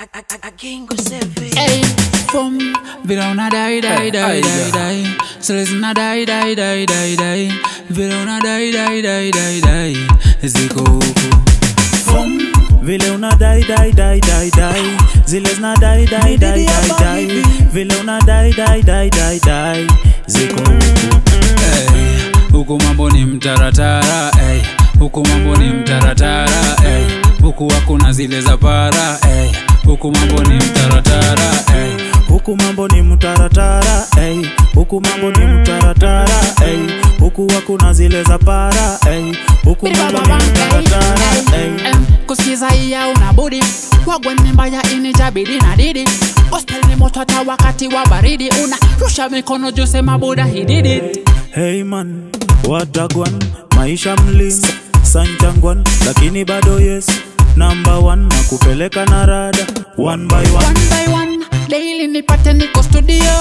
Agingo Sevi. Ey, fum, vira una dai dai dai dai dai. Selezna dai dai dai dai dai. Vira una dai dai dai dai dai. Ziko huku. Fum, vile una dai dai dai dai dai zile zina dai dai dai dai dai vile una dai dai dai dai dai ziko huku Ey, huku mambo ni mtaratara. Ey, huku mambo ni mtaratara. Ey, huku hakuna zile za para. Ey, huku mambo ni mtaratara. Ey, huku mambo ni mtaratara ey. huku mambo ni mtaratara ey. huku hakuna zile za para ey. huku mambo ni mtaratara ey. Em, kusikiza iya unabudi wagwe ni mbaya inijabidi na didi gospel ni moto hata wakati wa baridi unarusha mikono juu sema buda he did it Hey man, watagwan maisha mlima sanchangwan, lakini bado yes number one na kupeleka na rada one by one. one by one daily nipate niko studio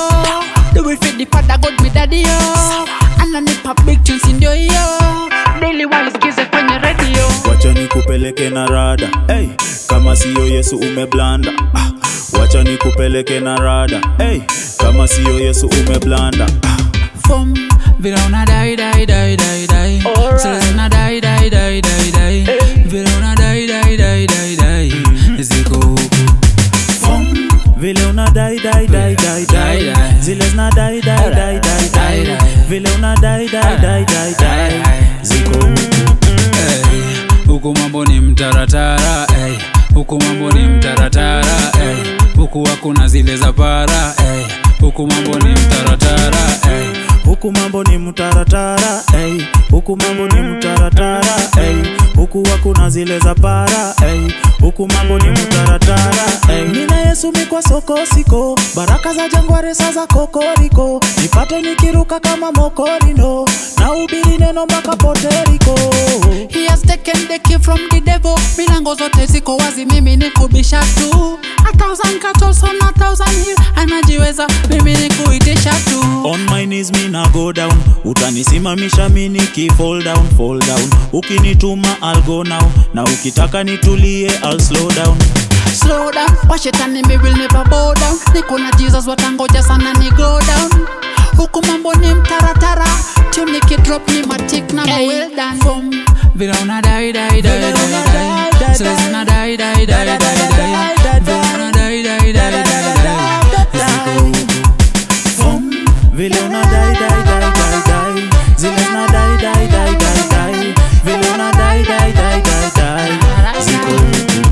do it fit the father god me daddy yo ananipa big tunes ndio hiyo daily walisikize kwenye radio Wacha nikupeleke na rada hey, kama siyo Yesu umeblanda ah, wacha nikupeleke na rada hey, kama siyo Yesu umeblanda ah. fum vile una dai dai dai dai dai selezina dai dai dai dai dai vile una dai dai dai dai dai ziko huku Fum, vile una dai dai dai dai dai Dai, dai. zile zina dai dai dai dai dai Dai, dai. vile una dai dai dai dai dai ziko huku Ey, huku mambo ni mtaratara ey, huku mambo ni mtaratara ey, huku hakuna zile za para ey, huku mambo ni mtaratara ey, huku mambo ni mtaratara ey. huku mambo ni mtaratara ey. huku hakuna zile za para ey. huku mambo ni mtaratara ey. nina yesu mikwa soko siko baraka za jangware sa za kokoriko nipate nikiruka kama mokorino na ubiri neno mpaka poteriko He has taken the key from the devil. Milango zote ziko wazi, mimi ni kubisha tu. A thousand cattle on a thousand hill, anajiweza, mimi ni kuitisha tu. On my knees mi na go down utanisimamisha mi niki fall down fall down ukinituma I'll go now na ukitaka nitulie I'll slow down Slow down, washetani me will never bow down. Niko na Jesus watangoja sana ni go down. Huku mambo ni mtaratara, tune nikidrop ni matik na hey, well done. Fum, vile una dai dai dai dai dai, selezina dai dai dai dai dai, vile una dai dai dai dai dai, ziko huku. Fum, vile una dai dai dai dai dai zile zina dai dai dai dai dai vile una dai dai dai dai dai ziko huku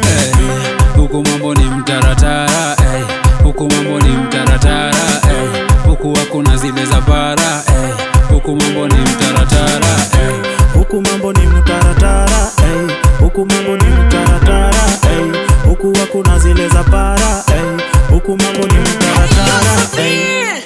Ey, huku mambo ni mtaratara ey, huku mambo ni mtaratara ey, huku hakuna zile za para ey, huku mambo ni mtaratara ey. huku mambo ni mtaratara ey. huku mambo ni mtaratara ey. huku hakuna zile za para ey. huku mambo ni mtaratara ey.